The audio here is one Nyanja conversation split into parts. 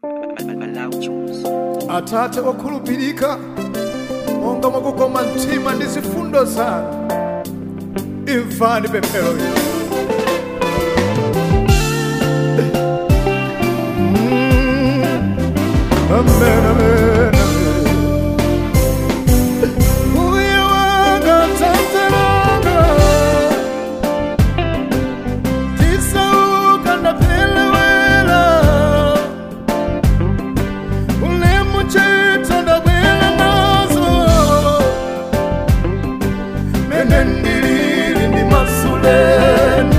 atate wokhulupirika monga mwakukoma mtima ndi zifundo zanu imvani pemphero ili Mm. Amen, amen, amen. Uye wanga, tate wanga, tisauka ndapelewela ulemu chito ndabwela nazo mene ndilili ndi masuleni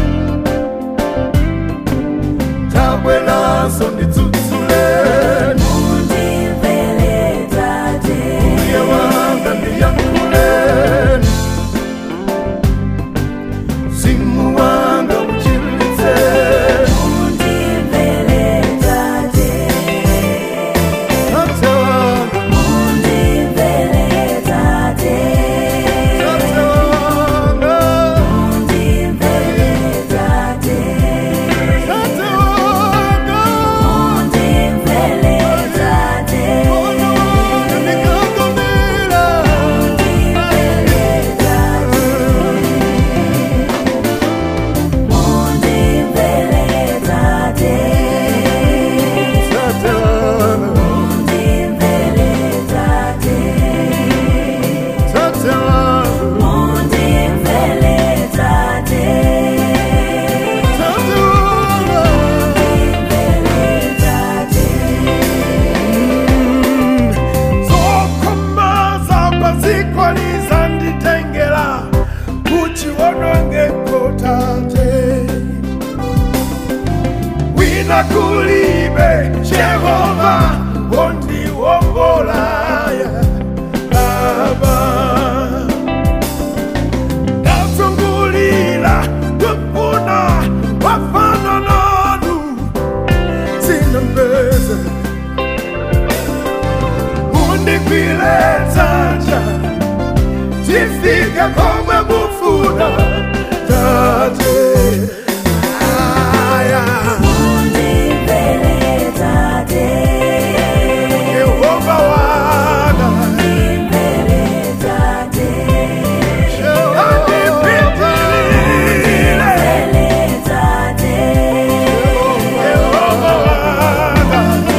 tabwelaso nditsutsuleni uye wanga ndiyankhuleni mzimu wanga uchilitseni tate wanga tate wanga tate wanga Ona wanga ndikagomera tate wanga tate wanga tate wanga zokhombaza kwazikwaliza nditengera kuchiwonongeko tate wina kulibe jehova wondiwongolaya baba ndazungulira kufuna wafana nanu zinambeze undikwile dzanja tifike komwe mufuna tate aya yehova wanga andipitilile yehova wanga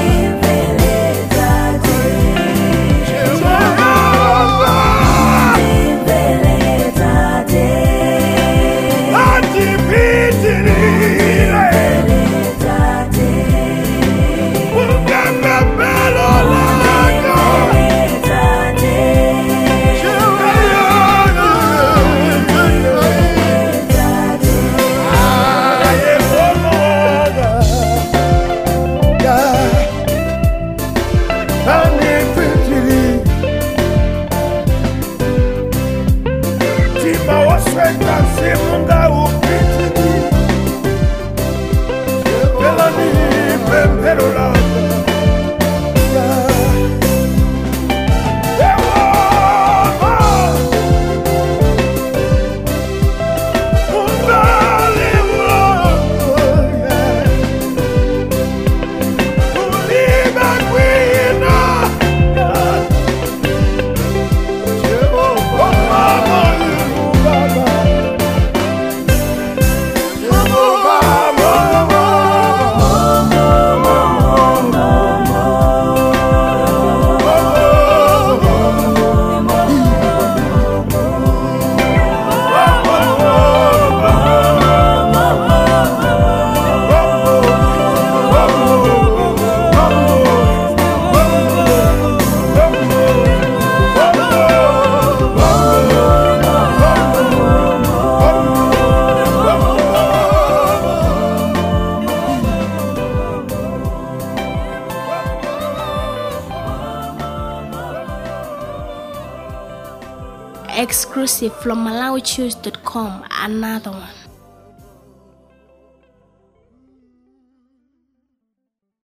Simunga upitini Pelani pempero lako Exclusive from MalawiChoose.com. Another one.